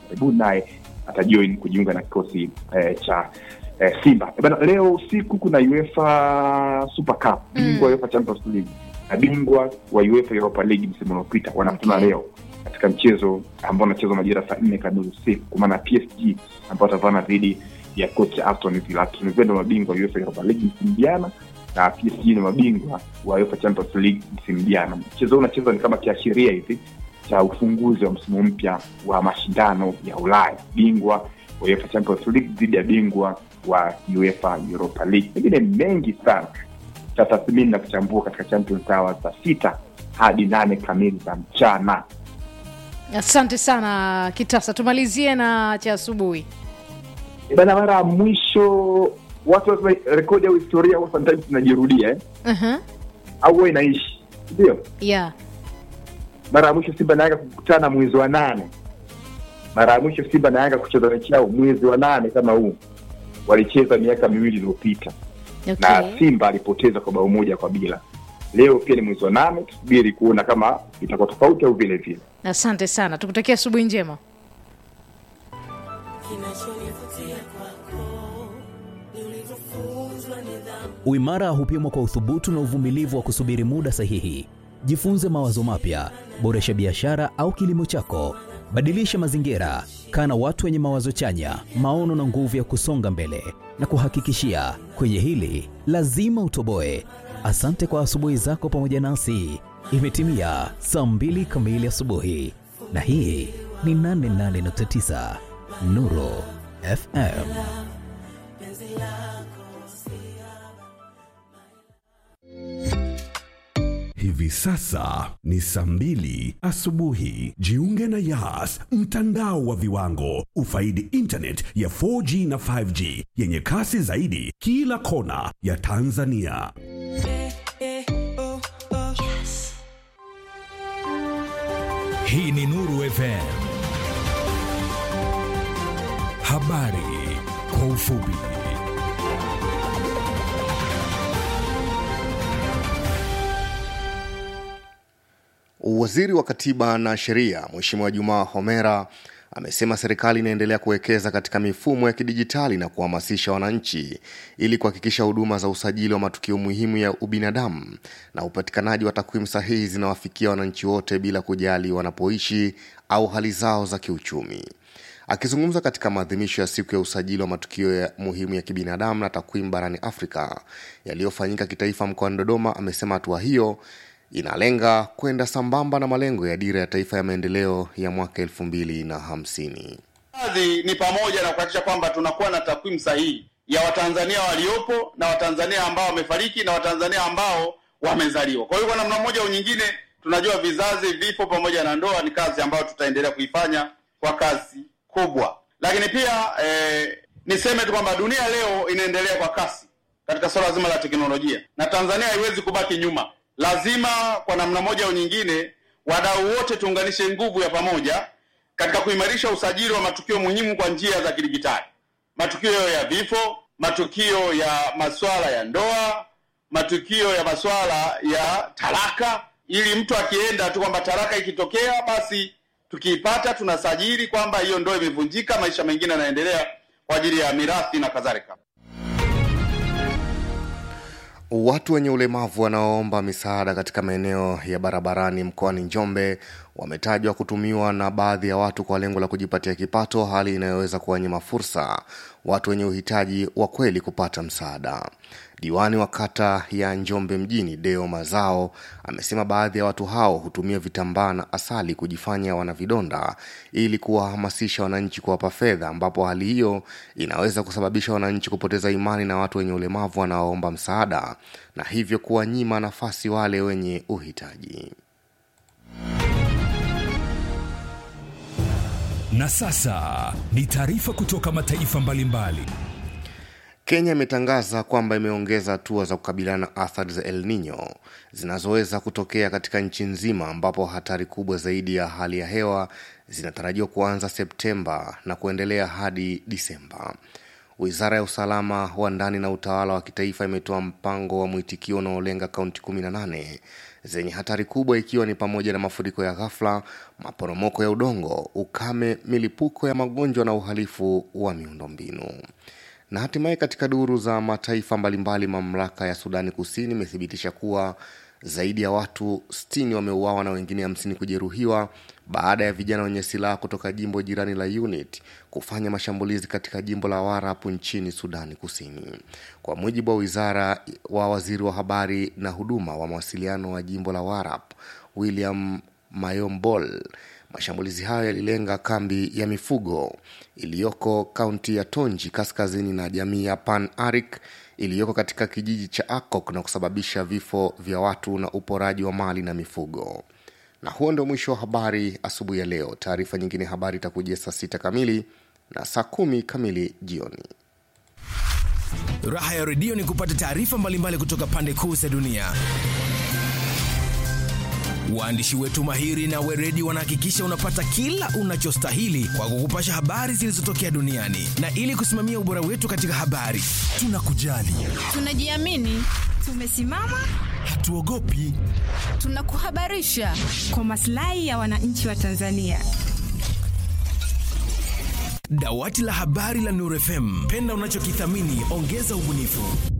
karibuni naye atajoin kujiunga na kikosi eh, cha eh, Simba. Eh, Bana, leo usiku kuna UEFA Super Cup, bingwa Mm. UEFA Champions League na bingwa wa UEFA Europa League msimu uliopita wanakutana Okay. leo katika mchezo ambao unachezwa majira saa nne kamili usiku, kwa maana PSG ambao watavana dhidi ya kocha Aston Villa. Aston Villa ndio mabingwa wa UEFA Europa League msimu jana na PSG ni mabingwa wa UEFA Champions League msimu jana. Mchezo huu unachezwa ni kama kiashiria hivi cha ufunguzi wa msimu mpya wa mashindano ya Ulaya, bingwa wa UEFA Champions League dhidi ya bingwa wa UEFA Europa League. Pengine mengi sana cha tathmini na kuchambua katika Champions Hour za sita hadi nane kamili za mchana. asante sana kitasa tumalizie na cha asubuhi Eh, Bana, mara ya mwisho watu wanasema rekodi au historia huwa sometimes inajirudia eh? uh-huh. au huwa inaishi, ndio yeah. mara ya mwisho Simba na Yanga kukutana mwezi wa nane. Mara ya mwisho Simba na Yanga kucheza mechi yao mwezi wa nane kama huu walicheza miaka miwili iliyopita, na okay. Simba alipoteza kwa bao moja kwa bila. Leo pia ni mwezi wa nane, tusubiri kuona kama itakuwa tofauti au vile vile. asante sana tukutakia asubuhi njema Kinachonivutia kwako ni ulivyofunzwa nidhamu. Uimara hupimwa kwa uthubutu na uvumilivu wa kusubiri muda sahihi. Jifunze mawazo mapya, boresha biashara au kilimo chako, badilisha mazingira, kaa na watu wenye mawazo chanya, maono na nguvu ya kusonga mbele. Na kuhakikishia kwenye hili lazima utoboe. Asante kwa asubuhi zako pamoja nasi. Imetimia saa mbili kamili asubuhi, na hii ni 88.9 Nuru FM. Hivi sasa ni saa mbili asubuhi. Jiunge na Yas, mtandao wa viwango. Ufaidi internet ya 4G na 5G yenye kasi zaidi kila kona ya Tanzania. Hii ni Nuru FM. Habari kwa ufupi. Waziri wa Katiba na Sheria Mheshimiwa Jumaa Homera amesema serikali inaendelea kuwekeza katika mifumo ya kidijitali na kuhamasisha wananchi ili kuhakikisha huduma za usajili wa matukio muhimu ya ubinadamu na upatikanaji wa takwimu sahihi zinawafikia wananchi wote bila kujali wanapoishi au hali zao za kiuchumi. Akizungumza katika maadhimisho ya siku ya usajili wa matukio ya muhimu ya kibinadamu na takwimu barani Afrika yaliyofanyika kitaifa mkoani Dodoma, amesema hatua hiyo inalenga kwenda sambamba na malengo ya dira ya taifa ya maendeleo ya mwaka elfu mbili na hamsini. Baadhi ni pamoja na kuhakikisha kwamba tunakuwa na takwimu sahihi ya Watanzania waliopo na Watanzania ambao wamefariki na Watanzania ambao wamezaliwa. Kwa hiyo kwa namna moja au nyingine, tunajua vizazi, vifo pamoja na ndoa ni kazi ambayo tutaendelea kuifanya kwa kasi kubwa. Lakini pia eh, niseme tu kwamba dunia leo inaendelea kwa kasi katika suala zima la teknolojia na Tanzania haiwezi kubaki nyuma. Lazima kwa namna moja au nyingine, wadau wote tuunganishe nguvu ya pamoja katika kuimarisha usajili wa matukio muhimu kwa njia za kidijitali, matukio ya vifo, matukio ya masuala ya ndoa, matukio ya masuala ya talaka, ili mtu akienda tu kwamba talaka ikitokea, basi tukiipata tunasajili kwamba hiyo ndoa imevunjika, maisha mengine yanaendelea kwa ajili ya mirathi na kadhalika. Watu wenye ulemavu wanaoomba misaada katika maeneo ya barabarani mkoani Njombe wametajwa kutumiwa na baadhi ya watu kwa lengo la kujipatia kipato, hali inayoweza kuwanyima fursa watu wenye uhitaji wa kweli kupata msaada. Diwani wa kata ya Njombe mjini Deo Mazao amesema baadhi ya watu hao hutumia vitambaa na asali kujifanya wana vidonda ili kuwahamasisha wananchi kuwapa fedha, ambapo hali hiyo inaweza kusababisha wananchi kupoteza imani na watu wenye ulemavu wanaoomba msaada na hivyo kuwanyima nafasi wale wenye uhitaji. Na sasa ni taarifa kutoka mataifa mbalimbali. Kenya imetangaza kwamba imeongeza hatua za kukabiliana na athari za El Nino zinazoweza kutokea katika nchi nzima, ambapo hatari kubwa zaidi ya hali ya hewa zinatarajiwa kuanza Septemba na kuendelea hadi Disemba. Wizara ya usalama wa ndani na utawala wa kitaifa imetoa mpango wa mwitikio unaolenga kaunti 18 zenye hatari kubwa ikiwa ni pamoja na mafuriko ya ghafla, maporomoko ya udongo, ukame, milipuko ya magonjwa na uhalifu wa miundombinu. Na hatimaye katika duru za mataifa mbalimbali, mamlaka ya Sudani Kusini imethibitisha kuwa zaidi ya watu 60 wameuawa na wengine 50 kujeruhiwa baada ya vijana wenye silaha kutoka jimbo jirani la Unit kufanya mashambulizi katika jimbo la Warap nchini Sudani Kusini. Kwa mujibu wa wizara wa waziri wa habari na huduma wa mawasiliano wa jimbo la Warap, William Mayombol, mashambulizi hayo yalilenga kambi ya mifugo iliyoko kaunti ya Tonji kaskazini na jamii ya Pan Arik iliyoko katika kijiji cha Akok na kusababisha vifo vya watu na uporaji wa mali na mifugo. Na huo ndio mwisho wa habari asubuhi ya leo. Taarifa nyingine habari itakujia saa sita kamili na saa kumi kamili jioni. Raha ya redio ni kupata taarifa mbalimbali kutoka pande kuu za dunia. Waandishi wetu mahiri na weredi wanahakikisha unapata kila unachostahili kwa kukupasha habari zilizotokea duniani, na ili kusimamia ubora wetu katika habari, tunakujali, Tunajiamini, tumesimama, hatuogopi. tunakuhabarisha kwa maslahi ya wananchi wa Tanzania. Dawati la habari la Nuru FM, penda unachokithamini, ongeza ubunifu.